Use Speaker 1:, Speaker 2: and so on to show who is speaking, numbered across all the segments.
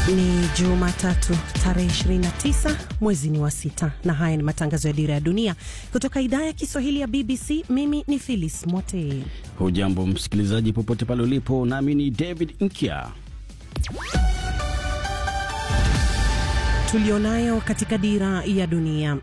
Speaker 1: Ni Jumatatu tarehe 29 mwezi ni wa sita, na haya ni matangazo ya Dira ya Dunia kutoka idhaa ya Kiswahili ya BBC. Mimi ni Phyllis Mote.
Speaker 2: Hujambo msikilizaji, popote pale ulipo, nami ni David Nkia.
Speaker 1: Tulionayo katika Dira ya Dunia.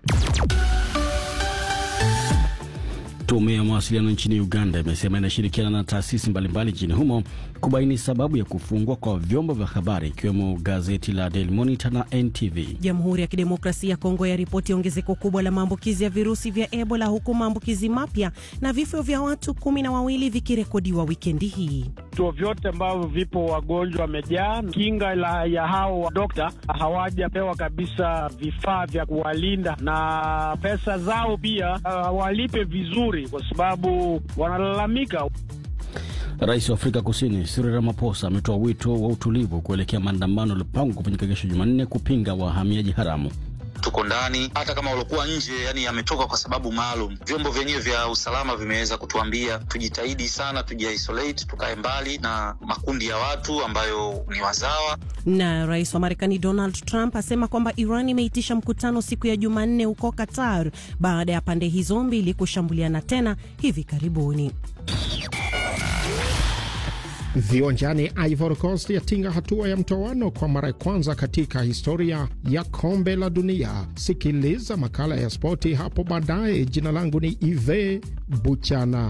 Speaker 2: Tume ya mawasiliano nchini Uganda imesema inashirikiana na taasisi mbalimbali nchini humo kubaini sababu ya kufungwa kwa vyombo vya habari ikiwemo gazeti la Daily Monitor na NTV.
Speaker 1: Jamhuri ya Kidemokrasia ya Kongo yaripoti ongezeko kubwa la maambukizi ya virusi vya Ebola, huku maambukizi mapya na vifo vya watu kumi na wawili vikirekodiwa wikendi hii.
Speaker 3: Vituo vyote ambavyo vipo wagonjwa wamejaa. Kinga la ya hao dokta hawajapewa kabisa vifaa vya kuwalinda, na pesa zao pia hawalipe vizuri, kwa sababu wanalalamika.
Speaker 2: Rais wa Afrika Kusini Cyril Ramaphosa ametoa wito wa utulivu kuelekea maandamano yaliyopangwa kufanyika kesho Jumanne kupinga wahamiaji haramu.
Speaker 4: Tuko ndani, hata kama waliokuwa nje, yani yametoka kwa sababu maalum. Vyombo vyenyewe vya usalama vimeweza kutuambia tujitahidi sana, tujiisolate, tukae mbali na makundi ya watu ambayo ni wazawa.
Speaker 1: Na rais wa Marekani Donald Trump asema kwamba Iran imeitisha mkutano siku ya Jumanne huko Qatar baada ya pande hizo mbili kushambuliana tena hivi karibuni.
Speaker 5: Viwanjani, Ivory Coast yatinga hatua ya mtoano kwa mara ya kwanza katika historia ya kombe la dunia. Sikiliza makala ya spoti hapo baadaye. Jina langu ni Ive Buchana.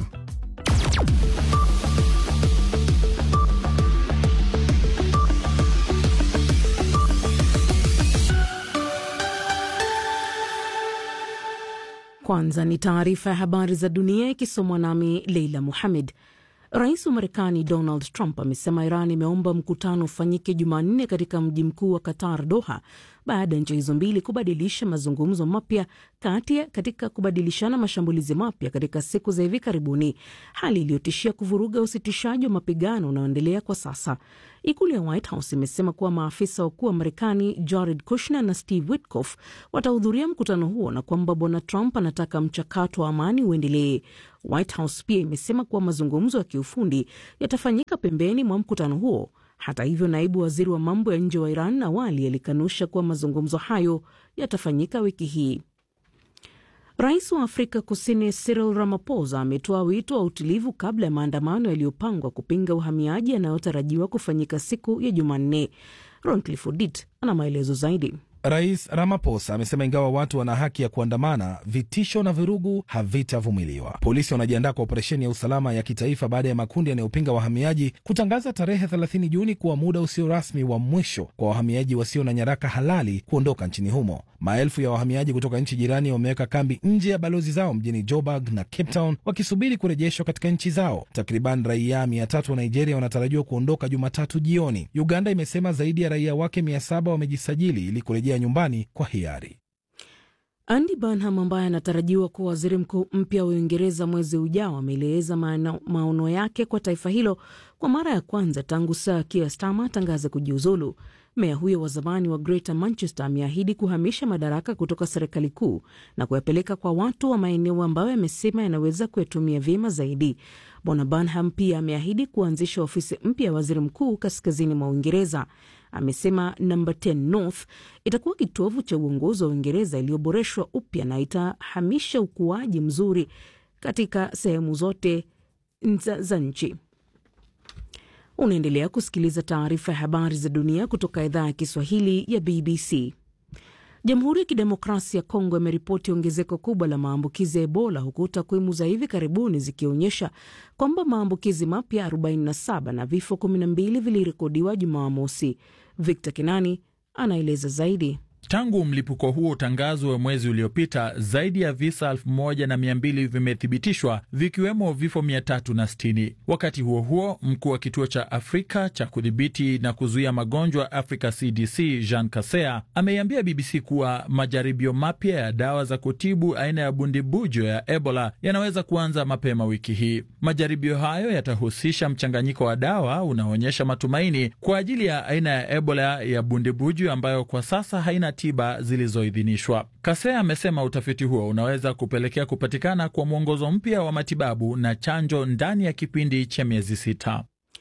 Speaker 6: Kwanza ni taarifa ya habari za dunia ikisomwa nami Leila Muhamed. Rais wa Marekani Donald Trump amesema Iran imeomba mkutano ufanyike Jumanne katika mji mkuu wa Qatar, Doha, baada ya nchi hizo mbili kubadilisha mazungumzo mapya kati katika kubadilishana mashambulizi mapya katika siku za hivi karibuni, hali iliyotishia kuvuruga usitishaji wa mapigano unaoendelea kwa sasa. Ikulu ya White House imesema kuwa maafisa wakuu wa Marekani Jared Kushner na Steve Witkoff watahudhuria mkutano huo na kwamba bwana Trump anataka mchakato wa amani uendelee. White House pia imesema kuwa mazungumzo ya kiufundi yatafanyika pembeni mwa mkutano huo. Hata hivyo, naibu waziri wa mambo ya nje wa Iran awali alikanusha kuwa mazungumzo hayo yatafanyika wiki hii. Rais wa Afrika Kusini Cyril Ramaphosa ametoa wito wa utulivu kabla ya maandamano yaliyopangwa kupinga uhamiaji yanayotarajiwa kufanyika siku ya Jumanne. Roncliffe Odit ana maelezo zaidi.
Speaker 7: Rais Ramaphosa amesema ingawa watu wana haki ya kuandamana, vitisho na vurugu havitavumiliwa. Polisi wanajiandaa kwa operesheni ya usalama ya kitaifa baada ya makundi yanayopinga wahamiaji kutangaza tarehe 30 Juni kuwa muda usio rasmi wa mwisho kwa wahamiaji wasio na nyaraka halali kuondoka nchini humo. Maelfu ya wahamiaji kutoka nchi jirani wameweka kambi nje ya balozi zao mjini Joburg na Cape Town wakisubiri kurejeshwa katika nchi zao. Takriban raia mia tatu wa Nigeria wanatarajiwa kuondoka Jumatatu jioni. Uganda imesema zaidi ya raia wake mia saba wamejisajili ili kurejea nyumbani kwa hiari.
Speaker 6: Andy Burnham ambaye anatarajiwa kuwa waziri mkuu mpya wa Uingereza mwezi ujao ameeleza maono yake kwa taifa hilo kwa mara ya kwanza tangu Sir Keir Starmer atangaze kujiuzulu. Meya huyo wa zamani wa Greater Manchester ameahidi kuhamisha madaraka kutoka serikali kuu na kuyapeleka kwa watu wa maeneo ambayo amesema yanaweza kuyatumia vyema zaidi. Bwana Burnham pia ameahidi kuanzisha ofisi mpya ya waziri mkuu kaskazini mwa Uingereza. Amesema namba 10 North itakuwa kitovu cha uongozi wa Uingereza iliyoboreshwa upya na itahamisha ukuaji mzuri katika sehemu zote za nchi. Unaendelea kusikiliza taarifa ya habari za dunia kutoka idhaa ya Kiswahili ya BBC. Jamhuri ya Kidemokrasia ya Kongo imeripoti ongezeko kubwa la maambukizi ya Ebola, huku takwimu za hivi karibuni zikionyesha kwamba maambukizi mapya 47 na vifo 12 vilirekodiwa Jumamosi. Victor Kinani anaeleza zaidi.
Speaker 8: Tangu mlipuko huo utangazwe mwezi uliopita, zaidi ya visa elfu moja na mia mbili vimethibitishwa vikiwemo vifo 360. Wakati huo huo, mkuu wa kituo cha Afrika cha kudhibiti na kuzuia magonjwa Africa CDC Jean Kasea ameiambia BBC kuwa majaribio mapya ya dawa za kutibu aina ya bundibujo ya Ebola yanaweza kuanza mapema wiki hii. Majaribio hayo yatahusisha mchanganyiko wa dawa unaoonyesha matumaini kwa ajili ya aina ya Ebola ya bundibujo ambayo kwa sasa haina tiba zilizoidhinishwa. Kasea amesema utafiti huo unaweza kupelekea kupatikana kwa mwongozo mpya wa matibabu na chanjo ndani ya kipindi cha miezi sita.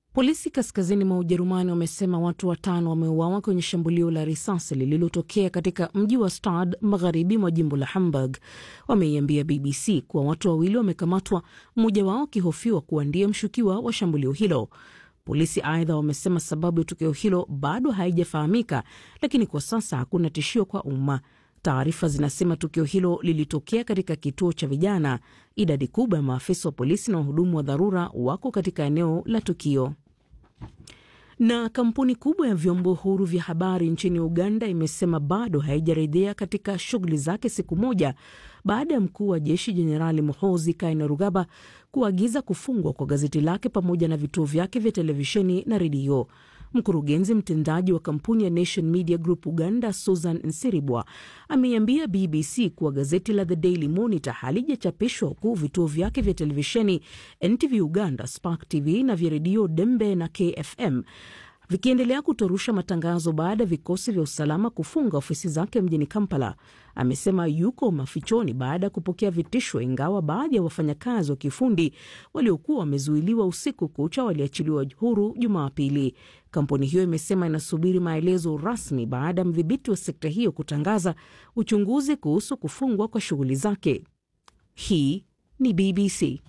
Speaker 6: Polisi kaskazini mwa Ujerumani wamesema watu watano wameuawa kwenye shambulio la risasi lililotokea katika mji wa Stad magharibi mwa jimbo la Hamburg. Wameiambia BBC kuwa watu wawili wamekamatwa, mmoja wao akihofiwa kuwa ndiye mshukiwa wa shambulio hilo. Polisi aidha wamesema sababu ya tukio hilo bado haijafahamika, lakini kwa sasa hakuna tishio kwa umma. Taarifa zinasema tukio hilo lilitokea katika kituo cha vijana. Idadi kubwa ya maafisa wa polisi na wahudumu wa dharura wako katika eneo la tukio. Na kampuni kubwa ya vyombo huru vya habari nchini Uganda imesema bado haijarejea katika shughuli zake siku moja baada ya mkuu wa jeshi Jenerali Muhoozi Kainerugaba kuagiza kufungwa kwa gazeti lake pamoja na vituo vyake vya televisheni na redio. Mkurugenzi mtendaji wa kampuni ya Nation Media Group Uganda, Susan Nsiribwa, ameiambia BBC kuwa gazeti la The Daily Monitor halijachapishwa huku vituo vyake vya televisheni NTV Uganda, Spark TV na vya redio Dembe na KFM vikiendelea kutorusha matangazo baada ya vikosi vya usalama kufunga ofisi zake mjini Kampala. Amesema yuko mafichoni baada ya kupokea vitisho, ingawa baadhi ya wafanyakazi wa kifundi waliokuwa wamezuiliwa usiku kucha waliachiliwa huru Jumapili. Kampuni hiyo imesema inasubiri maelezo rasmi baada ya mdhibiti wa sekta hiyo kutangaza uchunguzi kuhusu kufungwa kwa shughuli zake. Hii ni BBC.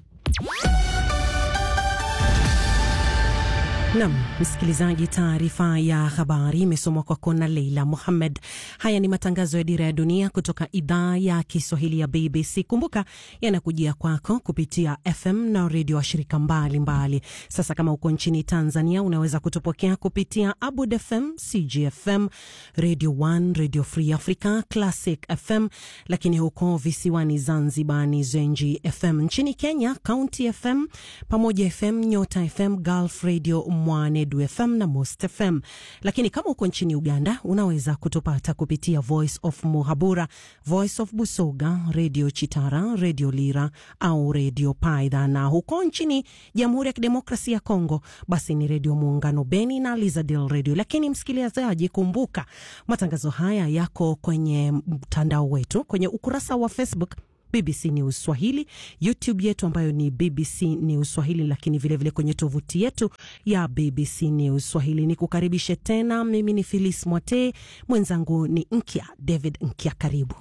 Speaker 1: Nam msikilizaji, taarifa ya habari imesomwa kwako na Leila Muhammed. Haya ni matangazo ya Dira ya Dunia kutoka idhaa ya Kiswahili ya BBC. Kumbuka yanakujia kwako kupitia FM na redio wa shirika mbalimbali. Sasa kama uko nchini Tanzania, unaweza kutupokea kupitia Abud FM, CGFM, Radio 1, Radio Free Africa, Classic FM, lakini huko visiwani Zanzibar ni Zenji FM. Nchini Kenya, County FM, Pamoja FM, Nyota FM, Gulf Radio Mwanedu FM na Most FM. Lakini kama uko nchini Uganda unaweza kutupata kupitia Voice of Muhabura, Voice of Busoga, Radio Chitara, Radio Lira au Radio Paidha, na huko nchini Jamhuri ya Kidemokrasia ya Kongo basi ni Radio Muungano Beni na Lizadil Radio. Lakini msikilizaji, kumbuka matangazo haya yako kwenye mtandao wetu kwenye ukurasa wa Facebook BBC News Swahili, YouTube yetu ambayo ni BBC News Swahili, lakini vilevile vile kwenye tovuti yetu ya BBC News Swahili. Ni kukaribishe tena, mimi ni Filis Mwate, mwenzangu ni Nkya David Nkya, karibu.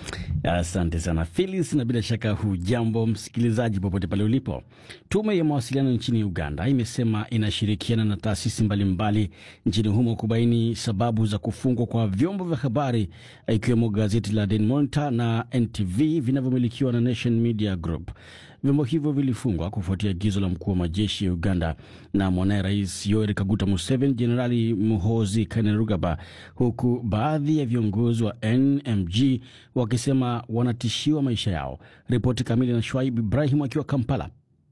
Speaker 2: Asante sana Filis, na bila shaka hujambo msikilizaji popote pale ulipo. Tume ya mawasiliano nchini Uganda imesema inashirikiana na taasisi mbalimbali nchini humo kubaini sababu za kufungwa kwa vyombo vya habari ikiwemo gazeti la Daily Monitor na NTV vinavyomilikiwa na Nation Media Group. Vyombo hivyo vilifungwa kufuatia agizo la mkuu wa majeshi ya Uganda na mwanaye Rais Yoweri Kaguta Museveni, Jenerali Muhoozi Kainerugaba, huku baadhi ya viongozi wa NMG wakisema wanatishiwa maisha yao. Ripoti kamili na Shwaib Ibrahim akiwa Kampala.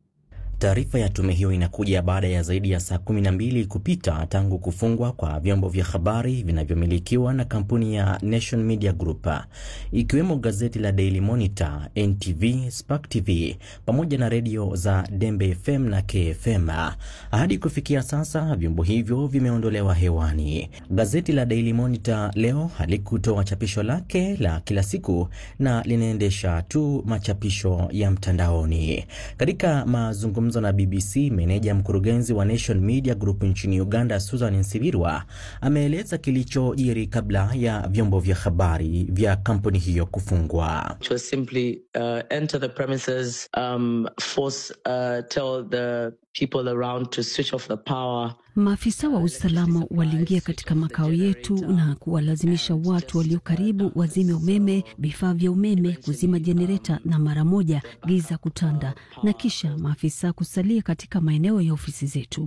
Speaker 9: Taarifa ya tume hiyo inakuja baada ya zaidi ya saa kumi na mbili kupita tangu kufungwa kwa vyombo vya habari vinavyomilikiwa na kampuni ya Nation Media Group ikiwemo gazeti la Daily Monitor, NTV, Spark TV pamoja na redio za Dembe FM na KFM. Hadi kufikia sasa vyombo hivyo vimeondolewa hewani. Gazeti la Daily Monitor leo halikutoa chapisho lake la kila siku na linaendesha tu machapisho ya mtandaoni. Katika mazungumzo na BBC, meneja mkurugenzi wa Nation Media Group nchini Uganda, Susan Nsibirwa, ameeleza kilichojiri kabla ya vyombo vya habari vya kampuni hiyo kufungwa.
Speaker 10: Maafisa wa usalama waliingia katika makao yetu na kuwalazimisha watu walio karibu wazime umeme, vifaa vya umeme, kuzima jenereta na mara moja giza kutanda, na kisha maafisa kusalia katika maeneo ya ofisi zetu.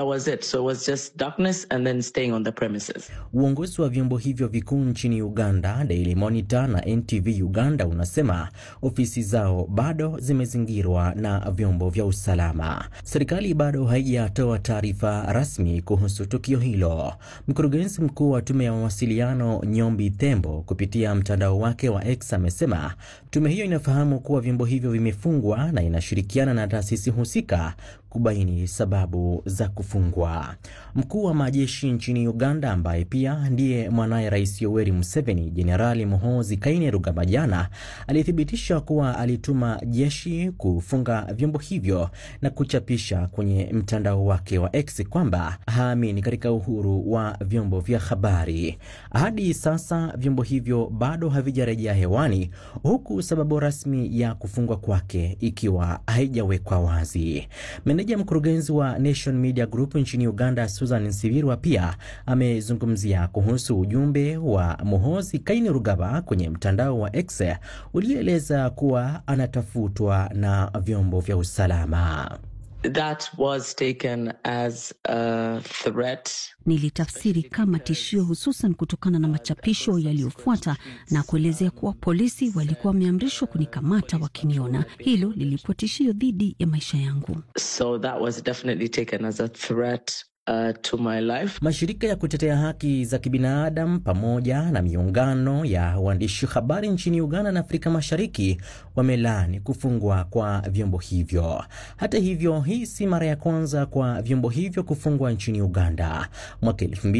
Speaker 9: Uongozi wa vyombo hivyo vikuu nchini Uganda, Daily Monitor na NTV Uganda, unasema ofisi zao bado zimezingirwa na vyombo vya usalama. Serikali bado haijatoa taarifa rasmi kuhusu tukio hilo. Mkurugenzi mkuu wa tume ya mawasiliano Nyombi Tembo, kupitia mtandao wake wa X, amesema tume hiyo inafahamu kuwa vyombo hivyo vimefungwa na inashirikiana na taasisi husika kubaini sababu za kufungwa. Mkuu wa majeshi nchini Uganda ambaye pia ndiye mwanaye Rais Yoweri Museveni, Jenerali Muhoozi Kainerugaba, jana alithibitisha kuwa alituma jeshi kufunga vyombo hivyo na kuchapisha kwenye mtandao wake wa X kwamba haamini katika uhuru wa vyombo vya habari. Hadi sasa vyombo hivyo bado havijarejea hewani, huku sababu rasmi ya kufungwa kwake ikiwa haijawekwa wazi. Meneja mkurugenzi wa Nation Media Group nchini Uganda, Susan Nsibirwa, pia amezungumzia kuhusu ujumbe wa Muhoozi Kainerugaba kwenye mtandao wa X ulioeleza kuwa anatafutwa na vyombo vya usalama.
Speaker 11: That was taken as a threat.
Speaker 10: Nilitafsiri kama tishio, hususan kutokana na machapisho yaliyofuata na kuelezea kuwa polisi walikuwa wameamrishwa kunikamata wakiniona. Hilo lilikuwa tishio dhidi ya maisha yangu.
Speaker 11: So that was definitely taken as a threat. Uh, to my life.
Speaker 9: Mashirika ya kutetea haki za kibinadamu pamoja na miungano ya waandishi habari nchini Uganda na Afrika Mashariki wamelaani kufungwa kwa vyombo hivyo. Hata hivyo, hii si mara ya kwanza kwa vyombo hivyo kufungwa nchini Uganda. Mwaka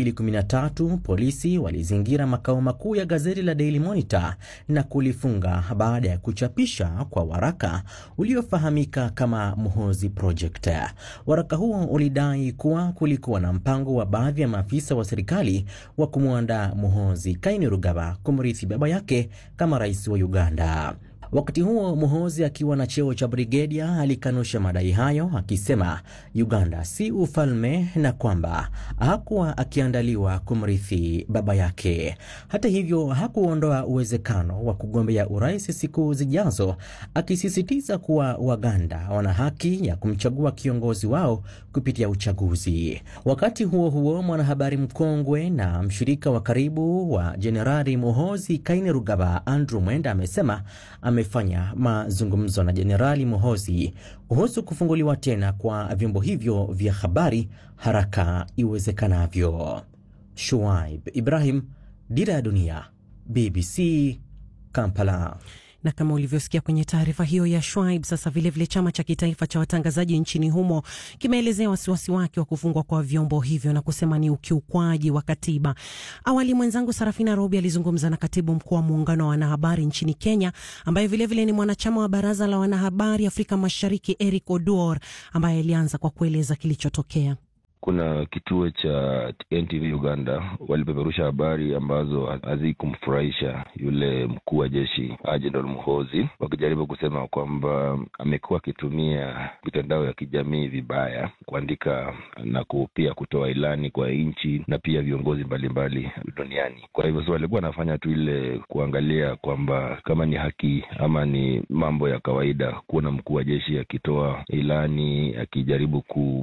Speaker 9: 2013 polisi walizingira makao makuu ya gazeti la Daily Monitor na kulifunga baada ya kuchapisha kwa waraka uliofahamika kama Muhoozi Project. Waraka huo ulidai kuwa kulikuwa na mpango wa baadhi ya maafisa wa serikali wa kumwandaa Muhoozi Kainerugaba kumrithi baba yake kama rais wa Uganda. Wakati huo Muhoozi akiwa na cheo cha brigedia alikanusha madai hayo, akisema Uganda si ufalme na kwamba hakuwa akiandaliwa kumrithi baba yake. Hata hivyo, hakuondoa uwezekano wa kugombea urais siku zijazo, akisisitiza kuwa Waganda wana haki ya kumchagua kiongozi wao kupitia uchaguzi. Wakati huo huo, mwanahabari mkongwe na mshirika wa karibu wa Jenerali Muhoozi Kainerugaba, Andrew Mwenda amesema amefanya mazungumzo na Jenerali Muhoozi kuhusu kufunguliwa tena kwa vyombo hivyo vya habari haraka iwezekanavyo. Shuaib Ibrahim, Dira ya Dunia, BBC, Kampala
Speaker 1: na kama ulivyosikia kwenye taarifa hiyo ya Shwaib, sasa vilevile vile chama cha kitaifa cha watangazaji nchini humo kimeelezea wasiwasi wake wa kufungwa kwa vyombo hivyo na kusema ni ukiukwaji wa katiba. Awali mwenzangu Sarafina Robi alizungumza na katibu mkuu wa muungano wa wanahabari nchini Kenya, ambaye vilevile vile ni mwanachama wa baraza la wanahabari Afrika Mashariki, Eric Oduor, ambaye alianza kwa kueleza kilichotokea.
Speaker 12: Kuna kituo cha NTV Uganda walipeperusha habari ambazo hazikumfurahisha yule mkuu wa jeshi Jenerali Muhoozi, wakijaribu kusema kwamba amekuwa akitumia mitandao ya kijamii vibaya kuandika na pia kutoa ilani kwa nchi na pia viongozi mbalimbali duniani. Kwa hivyo so walikuwa wanafanya tu ile kuangalia kwamba kama ni haki ama ni mambo ya kawaida kuona mkuu wa jeshi akitoa ilani akijaribu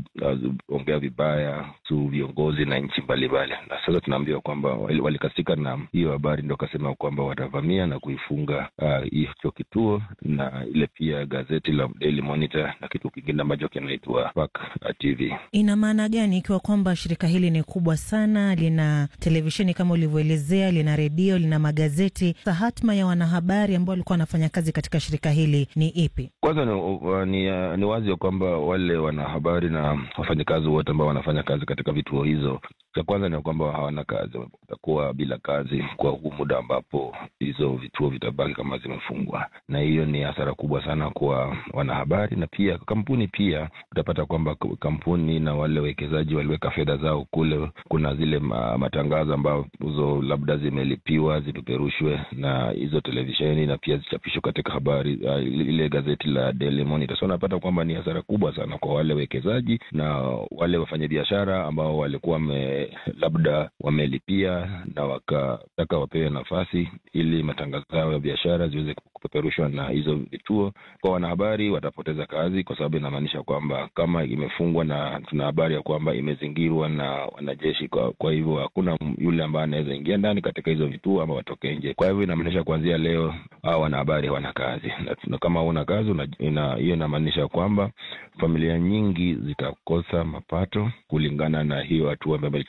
Speaker 12: kuongea vibaya su viongozi na nchi mbalimbali, na sasa tunaambiwa kwamba walikasika na hiyo habari, ndo wakasema kwamba watavamia na kuifunga hicho uh, kituo na ile pia gazeti la Daily Monitor na kitu kingine ambacho kinaitwa Spark TV.
Speaker 13: Ina maana gani ikiwa kwamba shirika hili ni kubwa sana, lina televisheni kama ulivyoelezea, lina redio, lina magazeti? Hatma ya wanahabari ambao walikuwa wanafanya kazi katika shirika hili ni ipi?
Speaker 12: Kwanza ni, uh, ni, uh, ni wazi ya kwamba wale wanahabari na wafanyakazi wote ambao wanafanya kazi katika vituo hizo, cha kwanza ni kwamba hawana kazi, watakuwa bila kazi kwa huu muda ambapo hizo vituo vitabaki kama zimefungwa, na hiyo ni hasara kubwa sana kwa wanahabari na pia kampuni. Pia utapata kwamba kampuni na wale wawekezaji waliweka fedha zao kule. Kuna zile matangazo ambazo labda zimelipiwa zipeperushwe na hizo televisheni na pia zichapishwe katika habari uh, ile gazeti la Daily Monitor. So unapata kwamba ni hasara kubwa sana kwa wale wawekezaji na wale wafanyabiashara ambao walikuwa me, labda wamelipia na wakataka wapewe nafasi ili matangazo yao ya biashara ziweze kupeperushwa na hizo vituo. Kwa wanahabari watapoteza kazi, kwa sababu inamaanisha kwamba kama imefungwa na tuna habari ya kwamba imezingirwa na wanajeshi, kwa, kwa hivyo hakuna yule ambaye anaweza ingia ndani katika hizo vituo ama watoke nje. Kwa hivyo inamaanisha kuanzia leo hao wanahabari hawana kazi, na kama huna kazi hiyo inamaanisha kwamba familia nyingi zitakosa mapato kulingana na hiyo hatua ambayo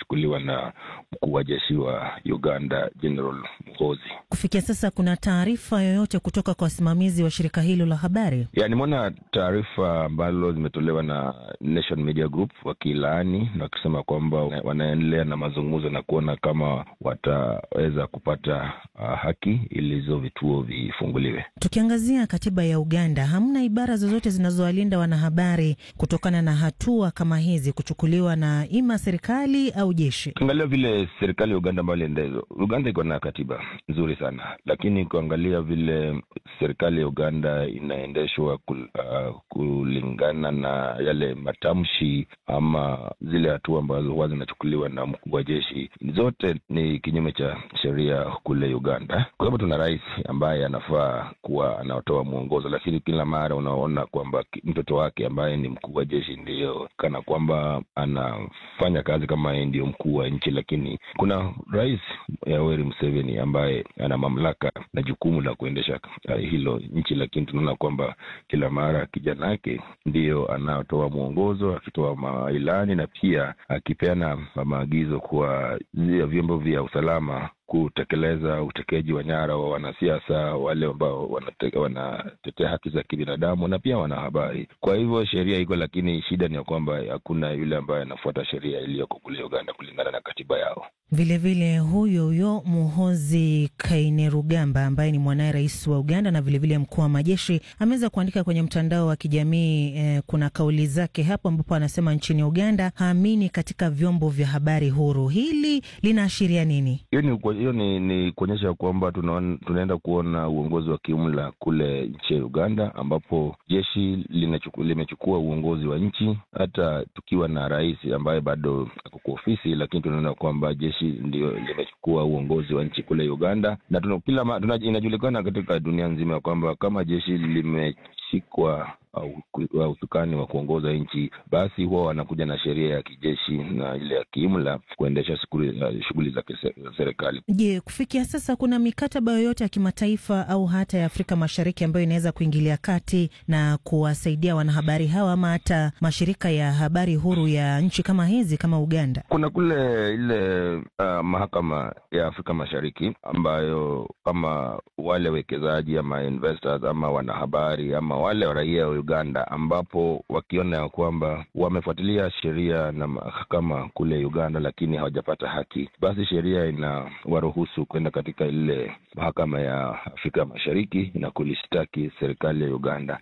Speaker 12: zinachukuliwa na mkuu wa jeshi wa Uganda General Muhoozi.
Speaker 13: Kufikia sasa kuna taarifa yoyote kutoka kwa wasimamizi wa shirika hilo la habari?
Speaker 12: Ya, nimeona taarifa ambalo zimetolewa na Nation Media Group wakilaani na wakisema kwamba wanaendelea na mazungumzo na kuona kama wataweza kupata uh, haki ili hizo vituo vifunguliwe.
Speaker 13: Tukiangazia katiba ya Uganda, hamna ibara zozote zinazowalinda wanahabari kutokana na hatua kama hizi kuchukuliwa na ima serikali au jeshi.
Speaker 12: Ukiangalia vile serikali ya Uganda ambayo iliendezo, Uganda iko na katiba nzuri sana, lakini kuangalia vile serikali ya Uganda inaendeshwa kul, uh, kulingana na yale matamshi ama zile hatua ambazo huwa zinachukuliwa na mkuu wa jeshi, zote ni kinyume cha sheria kule Uganda, kwa sababu tuna rais ambaye anafaa kuwa anatoa mwongozo, lakini kila mara unaona kwamba mtoto wake ambaye ni mkuu wa jeshi ndiyo kana kwamba anafanya kazi kama yeye ndiyo mkuu wa nchi, lakini kuna rais Yoweri Museveni ambaye ana mamlaka na jukumu la kuendesha uh, hilo nchi, lakini tunaona kwamba kila mara kijana yake ndiyo anaotoa mwongozo, akitoa mailani na pia akipeana maagizo kwa vyombo vya usalama kutekeleza utekaji wa nyara wa wanasiasa wale ambao wanate, wanatetea haki za kibinadamu na pia wanahabari. Kwa hivyo sheria iko, lakini shida ni ya kwamba hakuna yule ambaye anafuata sheria iliyoko kule Uganda kulingana na katiba yao.
Speaker 13: Vilevile huyo huyo Muhozi Kainerugamba ambaye ni mwanaye rais wa Uganda na vilevile mkuu wa majeshi ameweza kuandika kwenye mtandao wa kijamii eh, kuna kauli zake hapo ambapo anasema nchini Uganda haamini katika vyombo vya habari huru. Hili linaashiria nini?
Speaker 12: Hiyo ni hiyo ni, ni kuonyesha kwamba tunaenda kuona uongozi wa kiumla kule nchi ya Uganda, ambapo jeshi limechukua uongozi wa nchi, hata tukiwa na rais ambaye bado ako kwa ofisi, lakini tunaona kwamba jeshi ndio limechukua uongozi wa nchi kule Uganda, na tuna, kila tuna, inajulikana katika dunia nzima kwamba kama jeshi limeshikwa wa usukani wa kuongoza nchi, basi huwa wanakuja na sheria ya kijeshi na ile ya kiimla kuendesha shughuli za serikali.
Speaker 13: Je, kufikia sasa kuna mikataba yoyote ya kimataifa au hata ya Afrika Mashariki ambayo inaweza kuingilia kati na kuwasaidia wanahabari hawa ama hata mashirika ya habari huru ya nchi kama hizi kama Uganda?
Speaker 12: Kuna kule ile uh, mahakama ya Afrika Mashariki ambayo kama wale wekezaji ama investors ama wanahabari ama wale raia Uganda ambapo wakiona ya kwamba wamefuatilia sheria na mahakama kule Uganda, lakini hawajapata haki, basi sheria inawaruhusu kwenda katika ile mahakama ya Afrika Mashariki na kulishtaki serikali ya Uganda.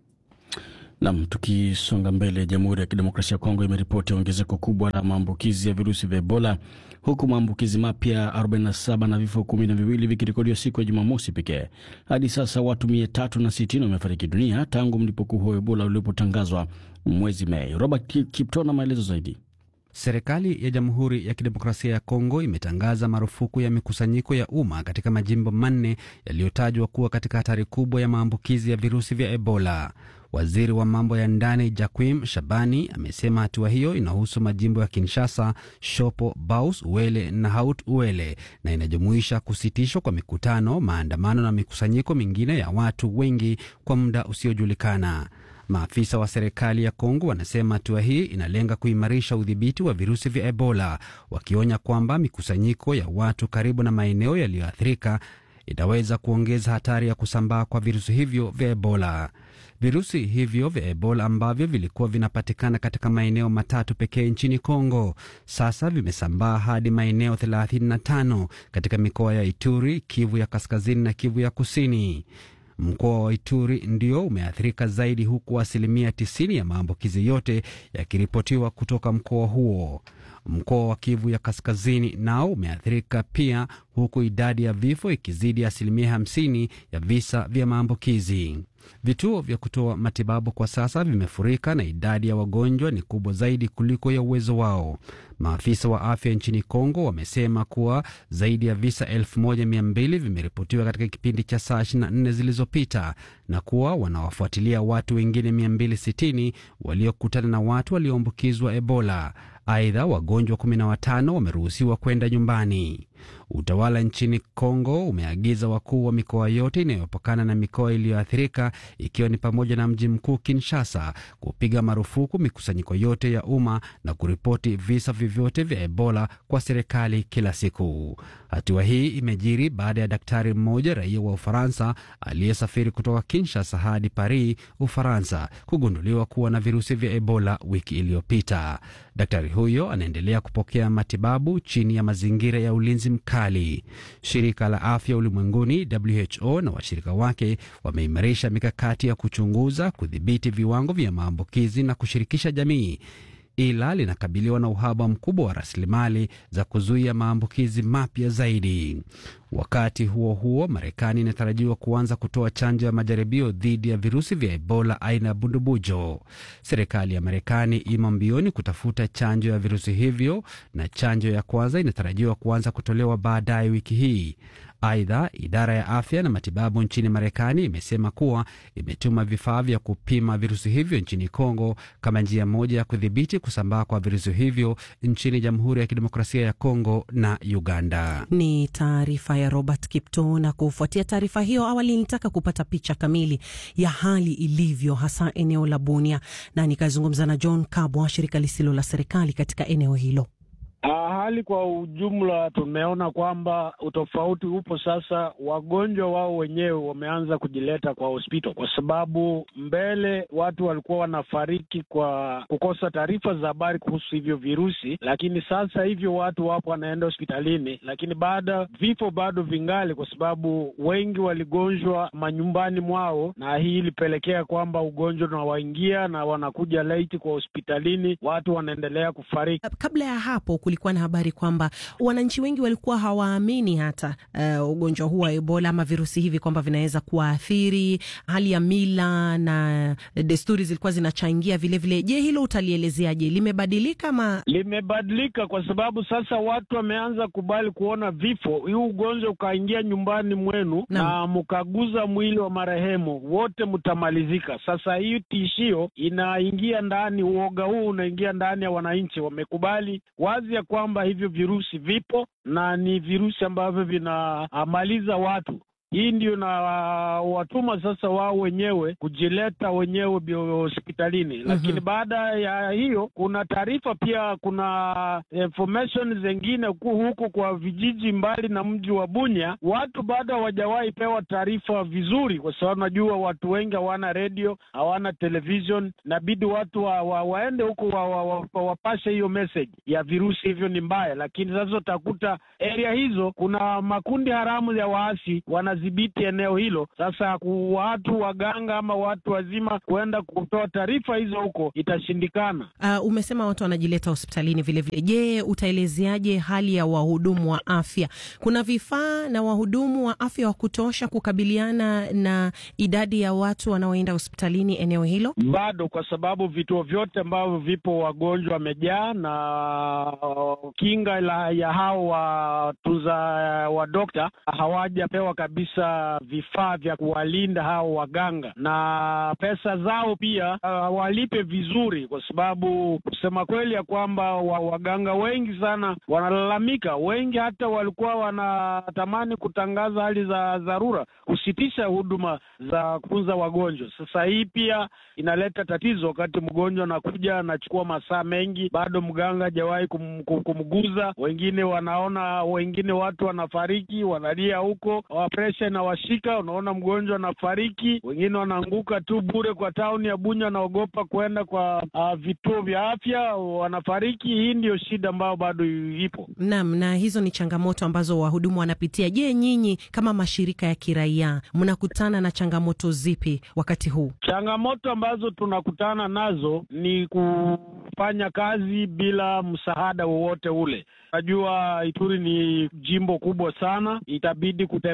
Speaker 2: Nam, tukisonga mbele, Jamhuri ya Kidemokrasia ya Kongo imeripoti ongezeko kubwa la maambukizi ya virusi vya Ebola, huku maambukizi mapya 47 na vifo kumi na viwili vikirekodiwa siku ya Jumamosi pekee. Hadi sasa watu mia tatu na sitini wamefariki dunia tangu mlipuko huo wa Ebola ulipotangazwa mwezi Mei. Robert Kipto na maelezo zaidi.
Speaker 14: Serikali ya Jamhuri ya Kidemokrasia ya Kongo imetangaza marufuku ya mikusanyiko ya umma katika majimbo manne yaliyotajwa kuwa katika hatari kubwa ya maambukizi ya virusi vya Ebola. Waziri wa mambo ya ndani Jaquim Shabani amesema hatua hiyo inahusu majimbo ya Kinshasa, Shopo, Baus, Uele na Haut Uele na inajumuisha kusitishwa kwa mikutano, maandamano na mikusanyiko mingine ya watu wengi kwa muda usiojulikana. Maafisa wa serikali ya Kongo wanasema hatua hii inalenga kuimarisha udhibiti wa virusi vya Ebola, wakionya kwamba mikusanyiko ya watu karibu na maeneo yaliyoathirika inaweza kuongeza hatari ya kusambaa kwa virusi hivyo vya Ebola. Virusi hivyo vya Ebola ambavyo vilikuwa vinapatikana katika maeneo matatu pekee nchini Kongo sasa vimesambaa hadi maeneo 35 katika mikoa ya Ituri, Kivu ya kaskazini na Kivu ya kusini. Mkoa wa Ituri ndio umeathirika zaidi, huku asilimia 90 ya maambukizi yote yakiripotiwa kutoka mkoa huo. Mkoa wa Kivu ya kaskazini nao umeathirika pia, huku idadi ya vifo ikizidi asilimia 50 ya visa vya maambukizi. Vituo vya kutoa matibabu kwa sasa vimefurika na idadi ya wagonjwa ni kubwa zaidi kuliko ya uwezo wao. Maafisa wa afya nchini Kongo wamesema kuwa zaidi ya visa 1200 vimeripotiwa katika kipindi cha saa 24 zilizopita na kuwa wanawafuatilia watu wengine 260 waliokutana na watu walioambukizwa Ebola. Aidha, wagonjwa 15 wameruhusiwa kwenda nyumbani. Utawala nchini Kongo umeagiza wakuu wa mikoa yote inayopakana na mikoa iliyoathirika ikiwa ni pamoja na mji mkuu Kinshasa kupiga marufuku mikusanyiko yote ya umma na kuripoti visa vyovyote vya Ebola kwa serikali kila siku. Hatua hii imejiri baada ya daktari mmoja raia wa Ufaransa aliyesafiri kutoka Kinshasa hadi Paris, Ufaransa, kugunduliwa kuwa na virusi vya Ebola wiki iliyopita. Daktari huyo anaendelea kupokea matibabu chini ya mazingira ya ulinzi mkali. Shirika la Afya Ulimwenguni, WHO, na washirika wake wameimarisha mikakati ya kuchunguza, kudhibiti viwango vya maambukizi na kushirikisha jamii ila linakabiliwa na uhaba mkubwa wa rasilimali za kuzuia maambukizi mapya zaidi. Wakati huo huo, Marekani inatarajiwa kuanza kutoa chanjo ya majaribio dhidi ya virusi vya Ebola aina ya bundubujo. Serikali ya Marekani imo mbioni kutafuta chanjo ya virusi hivyo na chanjo ya kwanza inatarajiwa kuanza kutolewa baadaye wiki hii. Aidha, idara ya afya na matibabu nchini Marekani imesema kuwa imetuma vifaa vya kupima virusi hivyo nchini Kongo kama njia moja ya kudhibiti kusambaa kwa virusi hivyo nchini Jamhuri ya Kidemokrasia ya Kongo na Uganda.
Speaker 1: Ni taarifa ya Robert Kipto. Na kufuatia taarifa hiyo, awali nilitaka kupata picha kamili ya hali ilivyo, hasa eneo la Bunia, na nikazungumza na John Kabwa, shirika lisilo la serikali katika eneo hilo.
Speaker 3: Hali kwa ujumla tumeona kwamba utofauti upo sasa. Wagonjwa wao wenyewe wameanza kujileta kwa hospitali, kwa sababu mbele watu walikuwa wanafariki kwa kukosa taarifa za habari kuhusu hivyo virusi, lakini sasa hivyo watu wapo wanaenda hospitalini, lakini baada vifo bado vingali, kwa sababu wengi waligonjwa manyumbani mwao, na hii ilipelekea kwamba ugonjwa unawaingia na wanakuja laiti kwa hospitalini, watu wanaendelea kufariki.
Speaker 1: Kabla ya hapo kulikuwa na habari kwamba wananchi wengi walikuwa hawaamini hata uh, ugonjwa huu wa Ebola ama virusi hivi kwamba vinaweza kuwaathiri. Hali ya mila na desturi zilikuwa zinachangia vilevile. Je, hilo utalielezeaje? Limebadilika ama?
Speaker 3: Limebadilika kwa sababu sasa watu wameanza kubali kuona vifo. Huu ugonjwa ukaingia nyumbani mwenu na, na mkaguza mwili wa marehemu, wote mtamalizika. Sasa hii tishio inaingia ndani, uoga huu unaingia ndani ya wananchi, wamekubali wazi ya kwamba hivyo virusi vipo na ni virusi ambavyo vinamaliza watu. Hii ndio na watuma sasa wao wenyewe kujileta wenyewe hospitalini. mm -hmm. Lakini baada ya hiyo kuna taarifa pia, kuna information zingine huku kwa vijiji mbali na mji wa Bunya, watu bado hawajawahi pewa taarifa vizuri, kwa sababu najua watu wengi hawana redio, hawana television. Inabidi watu wa, wa, waende huko wa, wa, wa, wa, wapashe hiyo message ya virusi hivyo ni mbaya. Lakini sasa utakuta area hizo kuna makundi haramu ya waasi wana dhibiti eneo hilo. Sasa watu waganga ama watu wazima kuenda kutoa taarifa hizo huko itashindikana.
Speaker 1: Uh, umesema watu wanajileta hospitalini vilevile. Je, utaelezeaje hali ya wahudumu wa afya? Kuna vifaa na wahudumu wa afya wa kutosha kukabiliana na idadi ya watu wanaoenda hospitalini eneo hilo?
Speaker 3: Bado, kwa sababu vituo vyote ambavyo vipo wagonjwa wamejaa, na kinga la ya hao watuza wa dokta hawajapewa kabisa vifaa vya kuwalinda hao waganga na pesa zao pia hawalipe uh, vizuri, kwa sababu kusema kweli ya kwamba wa, waganga wengi sana wanalalamika. Wengi hata walikuwa wanatamani kutangaza hali za dharura, kusitisha huduma za kutunza wagonjwa. Sasa hii pia inaleta tatizo, wakati mgonjwa anakuja anachukua masaa mengi, bado mganga hajawahi kum, kum, kumguza. Wengine wanaona, wengine watu wanafariki, wanalia huko presha inawashika, unaona mgonjwa anafariki, wengine wanaanguka tu bure kwa tauni ya Bunya, wanaogopa kuenda kwa uh, vituo vya afya, wanafariki. Hii ndiyo shida ambayo bado ipo.
Speaker 1: Naam, na hizo ni changamoto ambazo wahudumu wanapitia. Je, nyinyi kama mashirika ya kiraia mnakutana na changamoto zipi wakati huu?
Speaker 3: Changamoto ambazo tunakutana nazo ni kufanya kazi bila msaada wowote ule. Najua Ituri ni jimbo kubwa sana, itabidi kutembea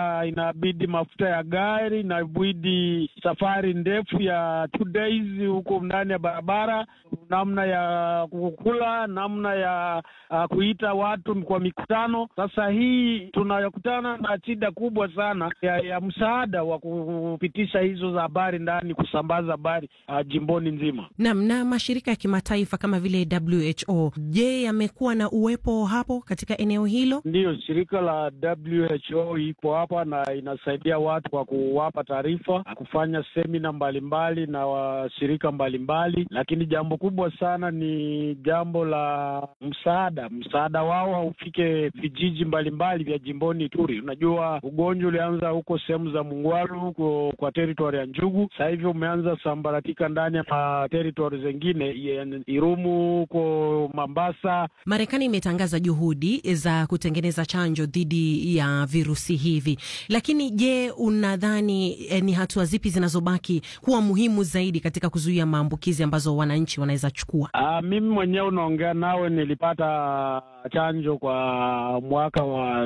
Speaker 3: Pia inabidi mafuta ya gari, inabidi safari ndefu ya two days huko ndani ya barabara, namna ya kukula, namna ya uh, kuita watu kwa mikutano. Sasa hii tunakutana na shida kubwa sana ya, ya msaada wa kupitisha hizo za habari ndani, kusambaza habari uh, jimboni nzima.
Speaker 1: Naam, na mashirika ya kimataifa kama vile WHO, je, yamekuwa na uwepo hapo katika eneo hilo?
Speaker 3: Ndiyo, shirika la WHO iko hapa na inasaidia watu kwa kuwapa taarifa, kufanya semina mbalimbali na washirika mbalimbali, lakini jambo kubwa sana ni jambo la msaada. Msaada wao haufike vijiji mbalimbali vya jimboni Ituri. Unajua, ugonjwa ulianza huko sehemu za Mungwalu huko kwa teritori ya Njugu, sasa hivi umeanza sambaratika ndani ya teritori zengine, Irumu huko Mambasa.
Speaker 1: Marekani imetangaza juhudi za kutengeneza chanjo dhidi ya virusi hivi, lakini je, unadhani eh, ni hatua zipi zinazobaki kuwa muhimu zaidi katika kuzuia maambukizi ambazo wananchi wanaweza chukua?
Speaker 3: Uh, mimi mwenyewe unaongea nawe, nilipata chanjo kwa mwaka wa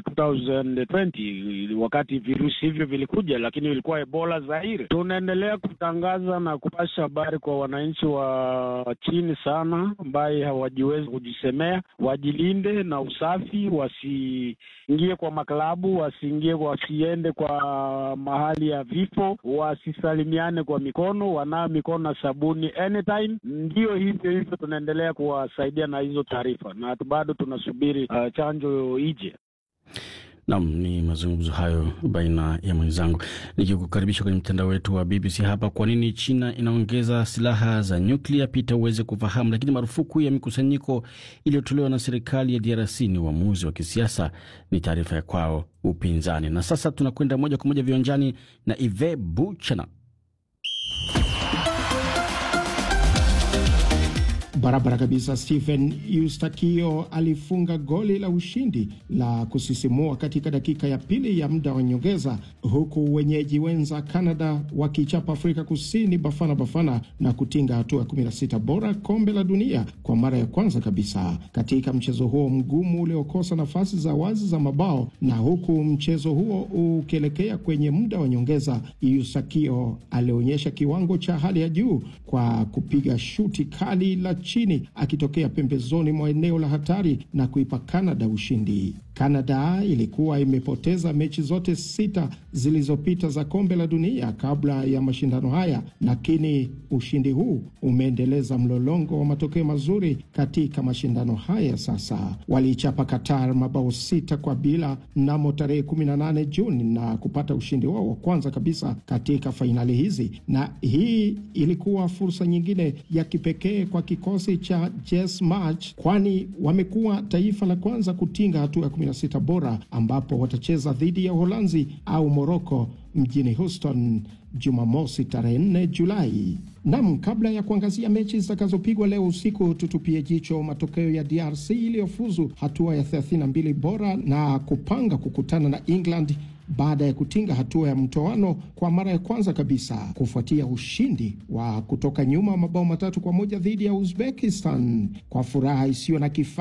Speaker 3: 2020 wakati virusi hivyo vilikuja, lakini vilikuwa Ebola Zaire. Tunaendelea kutangaza na kupasha habari kwa wananchi wa chini sana, ambaye hawajiwezi kujisemea, wajilinde na usafi, wasiingie kwa maklabu, wasiingie, wasiende kwa mahali ya vifo, wasisalimiane kwa mikono, wanao mikono na sabuni anytime. Ndiyo hivyo hivyo, tunaendelea kuwasaidia na hizo taarifa, na bado tunasubiri uh, chanjo ije.
Speaker 2: Nam, ni mazungumzo hayo baina ya mwenzangu nikikukaribisha kwenye mtandao wetu wa BBC hapa. Kwa nini China inaongeza silaha za nyuklia? Pita uweze kufahamu. Lakini marufuku ya mikusanyiko iliyotolewa na serikali ya DRC ni uamuzi wa kisiasa, ni taarifa ya kwao upinzani. Na sasa tunakwenda moja kwa moja viwanjani na Ive Buchana.
Speaker 5: Barabara kabisa. Stephen Eustakio alifunga goli la ushindi la kusisimua katika dakika ya pili ya muda wa nyongeza, huku wenyeji wenza Canada wakichapa Afrika Kusini Bafana Bafana na kutinga hatua ya 16 bora kombe la dunia kwa mara ya kwanza kabisa katika mchezo huo mgumu uliokosa nafasi za wazi za mabao. Na huku mchezo huo ukielekea kwenye muda wa nyongeza, Eustakio alionyesha kiwango cha hali ya juu kwa kupiga shuti kali la chini akitokea pembezoni mwa eneo la hatari na kuipa Canada ushindi. Canada ilikuwa imepoteza mechi zote sita zilizopita za kombe la dunia kabla ya mashindano haya, lakini ushindi huu umeendeleza mlolongo wa matokeo mazuri katika mashindano haya. Sasa waliichapa Qatar mabao sita kwa bila mnamo tarehe 18 Juni na kupata ushindi wao wa kwanza kabisa katika fainali hizi, na hii ilikuwa fursa nyingine ya kipekee kwa kikosi cha Jess March, kwani wamekuwa taifa la kwanza kutinga hatua ya 16 bora ambapo watacheza dhidi ya Uholanzi au Moroko mjini Houston Jumamosi tarehe 4 Julai. Nam, kabla ya kuangazia mechi zitakazopigwa leo usiku, tutupie jicho matokeo ya DRC iliyofuzu hatua ya 32 bora na kupanga kukutana na England baada ya kutinga hatua ya mtoano kwa mara ya kwanza kabisa kufuatia ushindi wa kutoka nyuma mabao matatu kwa moja dhidi ya Uzbekistan kwa furaha isiyo na kifani.